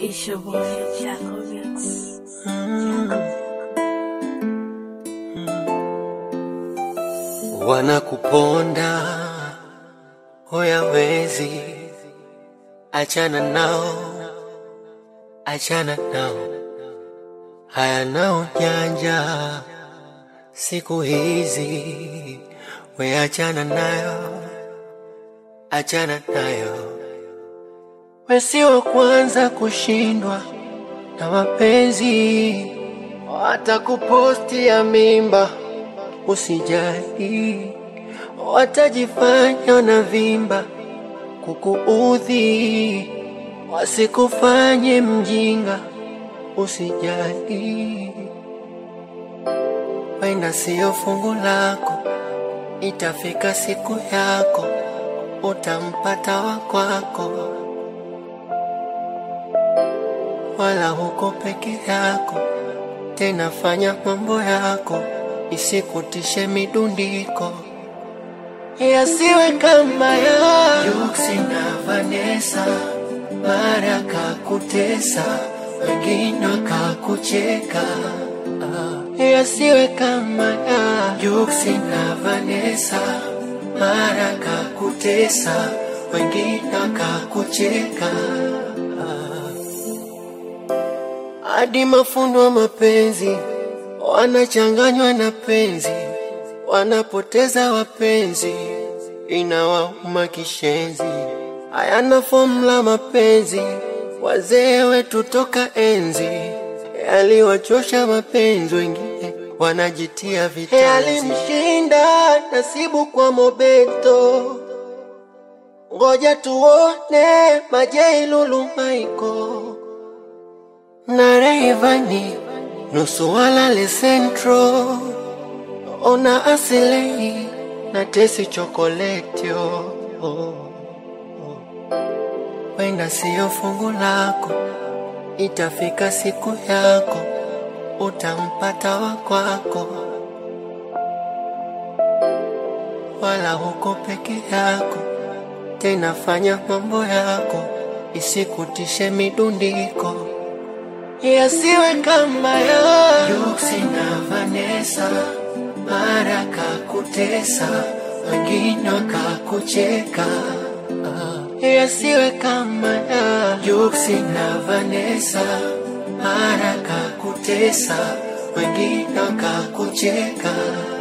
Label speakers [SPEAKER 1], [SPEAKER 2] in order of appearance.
[SPEAKER 1] It's your boy, Jaco Beats.
[SPEAKER 2] Wanakuponda huyawezi, achana nao, achana nao, hayana ujanja siku hizi, we achana nayo, achana nayo, we si wa kwanza kushindwa na mapenzi, watakupostia mimba usijali, watajifanya na vimba kukuudhi, wasikufanye mjinga, usijali, wenda siyo fungu lako, itafika siku yako, utampata wa kwako, wala huko peke yako, tena fanya mambo yako isikutishe midundiko, yasiwe kama ya Yuksi na Vanessa, mara kakutesa, wengine wakakucheka. Ah, yasiwe kama ya Yuksi na Vanessa, mara kakutesa, wengine wakakucheka. hadi mafundo wa mapenzi wanachanganywa na penzi, wanapoteza wapenzi, inawauma kishenzi. Hayana fomula mapenzi, wazee wetu toka enzi yaliwachosha mapenzi, wengine wanajitia vitanzi. Yalimshinda nasibu kwa Mobeto, ngoja tuone Majeilulu Maiko na Rayvanny nusu walale Central, ona asilei na tesi chokoletio wenda siyo fungu lako, itafika siku yako, utampata wa kwako, wala huko peke yako, tena fanya mambo yako, isikutishe midundiko yasiwe kama ya Yuksi na Vanessa, mara kakutesa, wengine wakakucheka. Ah, Yasiwe kama ya Yuksi na Vanessa, mara kakutesa, wengine wakakucheka.